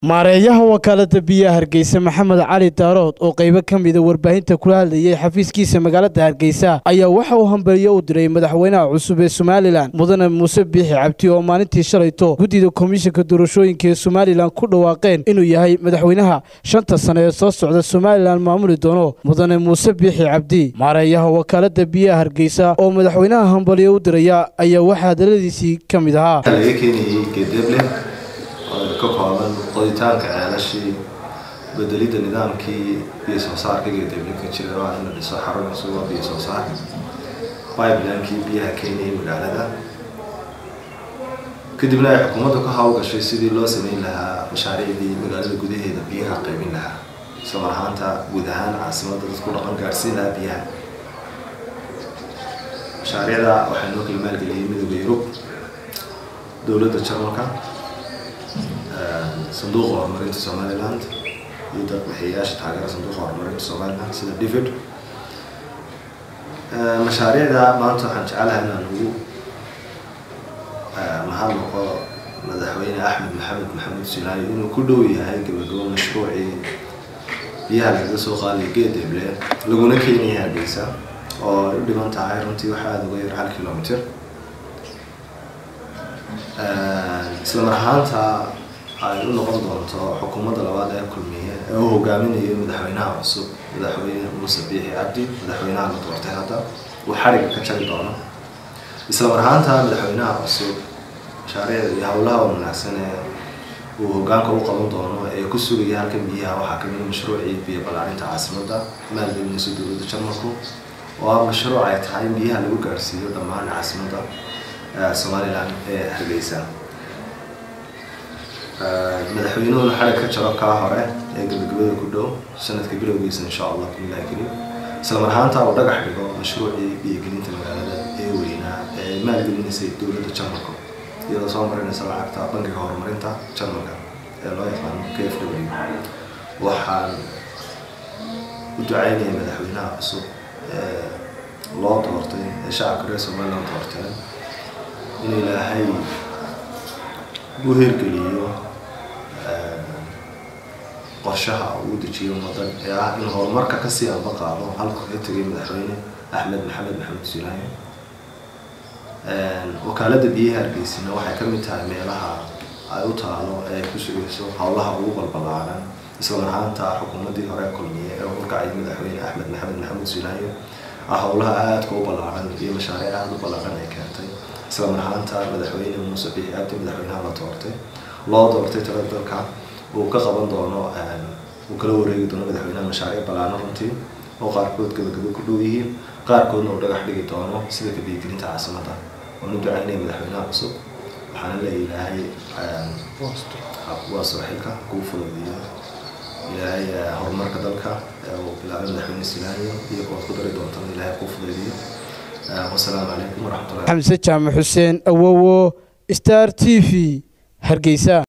maareeyaha wakaalada biyaha hargeysa maxamed cali daarood oo qaybo ka mida warbaahinta kula hadlayay xafiiskiisa magaalada hargeysa ayaa waxa uu hambaliyo u diray madaxweynaha cusub ee somalilan mudane muuse biixi cabdi oo maalintii shalayto guddida komishanka doorashooyinka ee somalilan ku dhawaaqeen inuu yahay madaxweynaha shanta sane ee soo socda somalilan maamuli doono mudane muuse biixi cabdi maareeyaha wakaalada biyaha hargeysa oo madaxweynaha hambaliyo u diraya ayaa waxaa hadaladiisii ka mid ahaa ka kooban qoditaanka ceelashii bedelidda nidaamkii biyo soo saarka geedeblinka jira waa in la dhiso xarun cusub oo biyo soo saar pipelinekii biyaha keenayay magaalada kadibna ay xukuumaddu ka hawlgashay sidii loo sameyn lahaa mashaariicdii magaalada gudaheeda biyaha qaybin lahaa islamar ahaanta guud ahaan caasimadda dadku dhaqan gaadhsiin lahaa biyaha mashaariicda waxaa noo kala maalgeliyay midooda yurub dowladda jarmalka sanduuqa horumarinta somaliland iyo dadbixiyayaasha taageera sanduuqa horumarinta somaliland sida david mashaariicda maanta waxaan jecelahay inaan ugu mahadnaqo madaxweyne axmed maxamed maxamed silaayo inuu ku dhow yahay gabagabo mashruucii biyaha lagaga soo qaadaya geedeble laguna keenaya hargeysa oo ay u dhiman tahay runtii waxaa aada uga yar hal kilomitr isla mar ahaanta ay u noqon doonto xukuumadda labaad ee kulmiye ee uu hogaaminayo madaxweynaha cusub madaxweyne muuse biixi cabdi madaxweynaha la doortay hadda uu xariga ka jari doono isla mar ahaanta madaxweynaha cusub mashaariicda iyo howlaha wanaagsan ee uu hogaanka u qaban doono ee ku sugaya halkan biyaha waxaa kamid mashruucii biyo ballaarinta caasimadda maalgelinaysa dowladda jarmalku oo ah mashruuc ay tahay in biyaha lagu gaarhsiiyo dhammaan caasimadda somalilan ee hargeysa madaxweynuhuna xarig ka jaro kaa hore ee gabagabada ku dhow sanadka bilowgiisa insha allah billahi karim isla mar ahaanta uu dhagax dhigo mashruucii biyogelinta magaalada ee weynaa ee maalgelinaysay dowladda jarmalka iyadoo soo marinaysa lacagta bankiga horumarinta jarmalka ee loo yaqaano k f w waxaan u ducaynaya madaxweynaha cusub ee loo doortay ee shacabka reer somaliland doorteen inuu ilaahay u hirgeliyo qorshaha uu dejiyo ummadan ee ah in horumarka kasii amba qaado halku ka tegay madaxweyne axmed maxamed maxamed sulaayo wakaalada biyaha hargeysina waxay kamid tahay meelaha ay u taalo ee ay ku sugayso howlaha ugu balbalaaran isla marhaanta xukuumaddii hore kulmiye ee urkacay madaxweyne axmed maxamed maxamed sulaayo ah howlaha aadka u ballaaran iyo mashaariic aada u ballaaran ay keentay isla marhaanta madaxweyne muuse biixi cabdi madaxweynaha la doortay loo doortay tala dalka uu ka qaban doono uu kala wareegi doono madaxweynaha mashaariic ballaano runtii oo qaarkood gabagabo ku dhow yihiin qaarkoodna uu dhagax dhigi doono sida kabiyigelinta caasimadda waanu ducaynaya madaxweynaha cusub waxaana la ilaahay waa sooxilka kuu fududiyo ilaahay horumarka dalka uu bilaabay madaxweyne silaayo iyo kuwaad ku dari doontana ilaahay kuu fududiyo wasalaamu calaykum waraxmatullahi xamse jaamac xuseen awowo star t v hargeysa